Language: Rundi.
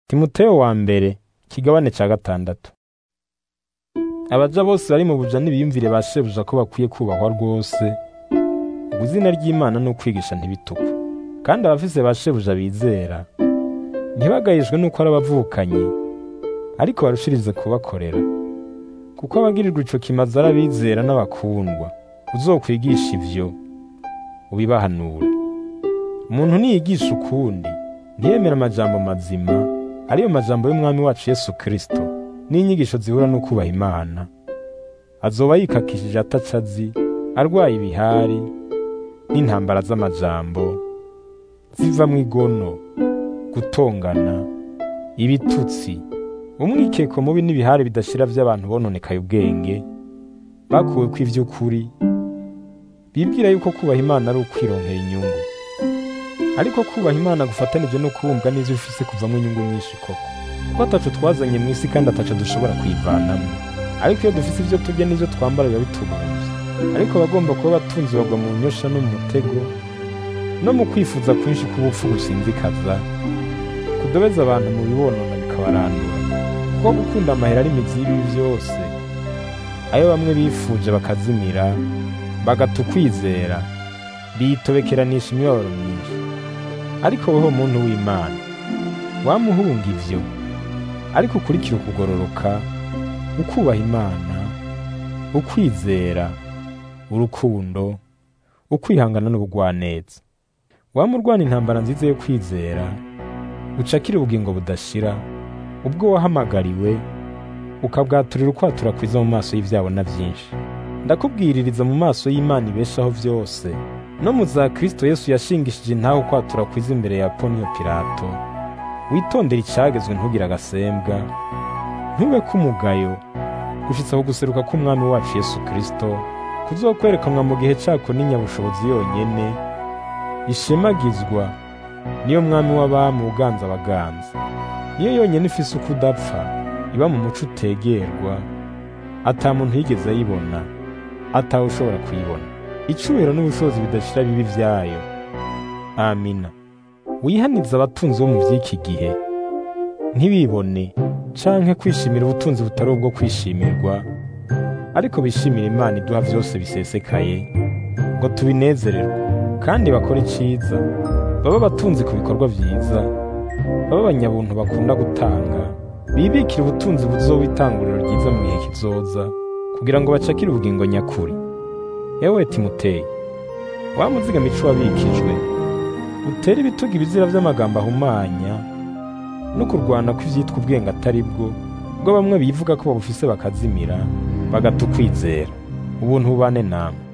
Timoteyo wa mbere ikigabane ca gatandatu abaja bose bari mu buja n'ibiyumvire ba shebuja ko bakwiye kubahwa rwose ubu izina ry'Imana ni ukwigisha ntibitukwe kandi abafise ba shebuja bizera ntibagayishwe n'uko ari abavukanyi ariko barushirize kubakorera kuko abagirirwa ico kimazi ari abizera n'abakundwa uzokwigisha ivyo ubibahanure umuntu niyigisha ukundi ntiyemera amajambo mazima ariyo majambo y'umwami wacu Yesu Kristo n'inyigisho zihura no kubaha Imana azoba yikakishije ataco azi arwaye ibihari n'intambara z'amajambo zivamwo igono gutongana ibitutsi umwikeko mubi n'ibihari bidashira vy'abantu bononekaye ubwenge bakuwe ko ivy'ukuri bibwira yuko kubaha Imana ari ukwironkera inyungu ariko kubaha Imana gufatanije no kubumva n'ivyo ufise kuvamwo inyungu nyinshi koko kuko ataco twazanye mw'isi kandi ataco dushobora kwivanamwo ariko iyo dufise ivyo turya n'ivyo twambara biba bitubuvye ariko abagomba kuba abatunzi bagwa mu nyosha no mu mutego no mu kwifuza kwinshi k'ubupfu gusinzikaza kudobeza abantu mu bibonona bikabarandura kuko gukunda amahera ari imizi y'ibibi vyose ayo bamwe bifuje bakazimira bagata ukwizera biyitobekeranisha imibabaro myinshi ariko weho muntu w'Imana wamuhunga ivyo ariko ukurikira ukugororoka ukubaha Imana ukwizera urukundo ukwihangana n'ubugwaneza wamurwana intambara nziza yo kwizera ucakira ubugingo budashira ubwo wahamagariwe ukabwaturira ukwatura kwiza mu maso y'ivyabona vyinshi ndakubwiririza mu maso y'Imana ibeshaho vyose no mu za Kristo Yesu yashingishije intaho kwatura kwiza imbere ya Ponyo Pilato witondera icagezwe ntugire agasembwa ntube kumugayo gushitsa ku guseruka k'umwami wacu Yesu Kristo kuzokwerekanwa mu gihe cako n'inyabushobozi yonyene ishemagizwa niyo mwami w'abami uganza abaganza niyo yonyene ifise uko udapfa iba mu muco utegerwa ata muntu yigeze ayibona atawe ushobora kuyibona icubahiro n'ubushobozi bidashira bibi vyayo amina wihaniza abatunzi bo mu vy'iki gihe ntibibone canke kwishimira ubutunzi butari ubwo kwishimirwa ariko bishimira Imana iduha vyose bisesekaye ngo tubinezererwe kandi bakore iciza baba abatunzi ku bikorwa vyiza baba abanyabuntu bakunda gutanga bibikira ubutunzi buzoba itanguriro ryiza mu gihe kizoza kugira ngo bacakire ubugingo nyakuri yewe Timoteyo wamuzigama ico wabikijwe utere ibitugu ibizira vy'amagambo ahumanya no kurwana kw'ivyitwa ubwenge atari bwo bwo bamwe bivuga ko babufise bakazimira bagata ukwizera ubuntu bubane namwe